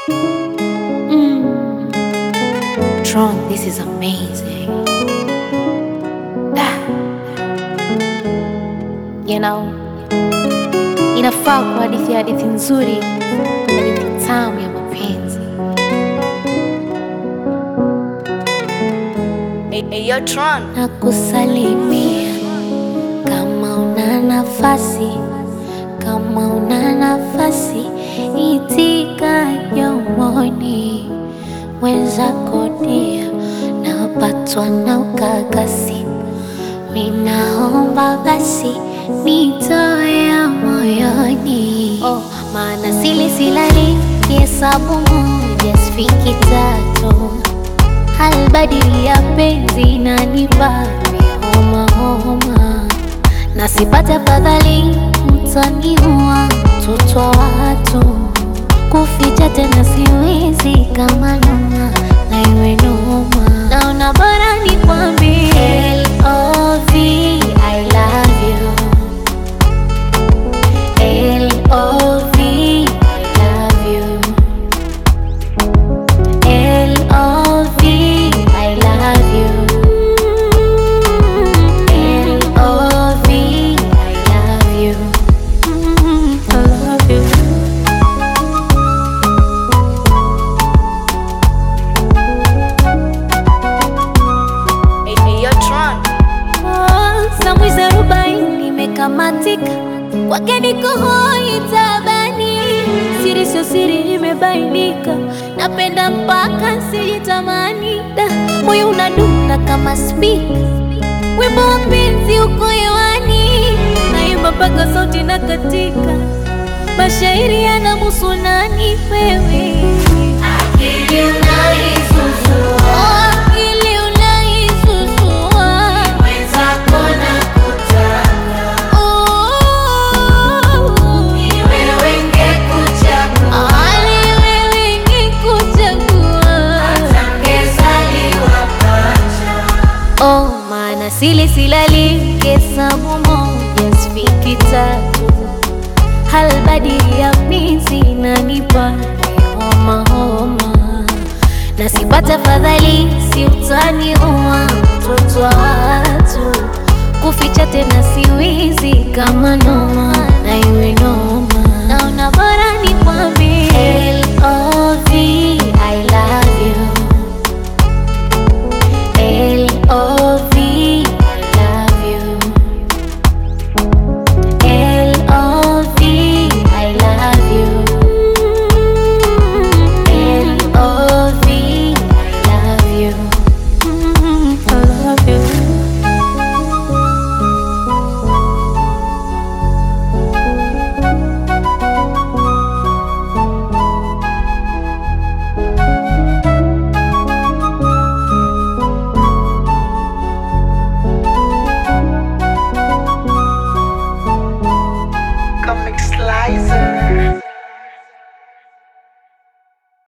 Mm. Tron, this is amazing. Ah. You know, inafaa kwa hadithi ya hadithi nzuri, hadithi tamu ya mapenzi. Hey, hey, yo, Tron. na kusalimia kama una nafasi, kama una nafasi, itika yomoni mwenzako dia, napatwa na ukakasi, minaomba basi nitoe ya moyoni, oh, maana sili silali kihesabu moja sifiki tatu halbadili ya penzi na nipate homa homa, na sipate fadhali mtaniua mtoto wa watu, kuficha tena siwezi kama noma na iwe noma, naona bora nikwambie L.O.V. I love you L.O.V. I love you L.O.V. I love you. L.O.V. I love you. Mm, I love you. Hey, hey, yo, Tron. Oh, Samwizi arobaini imekamatika kwake niko hoi tabani, siri sio siri imebainika, napenda mpaka sijitamani, da moyo unadunda kama spika, wimbo wa penzi uko hewani, naimba mpaka sauti na katika, mashairi yanamuhusu nani wewe Akili unaisusua, akili unaisusua, mwenzako nakutaka, ni wewe ngekuchagua, ni wewe ngekuchagua, hata ngezaliwa pacha. Oh, maana sili silali hesabu moja sifiki tatu halbadili ya mizi nanipa homa homa, na sipata fadhali si utaniua mtoto wa watu, kuficha tena siwizi kama noma na iwe noma, naona bora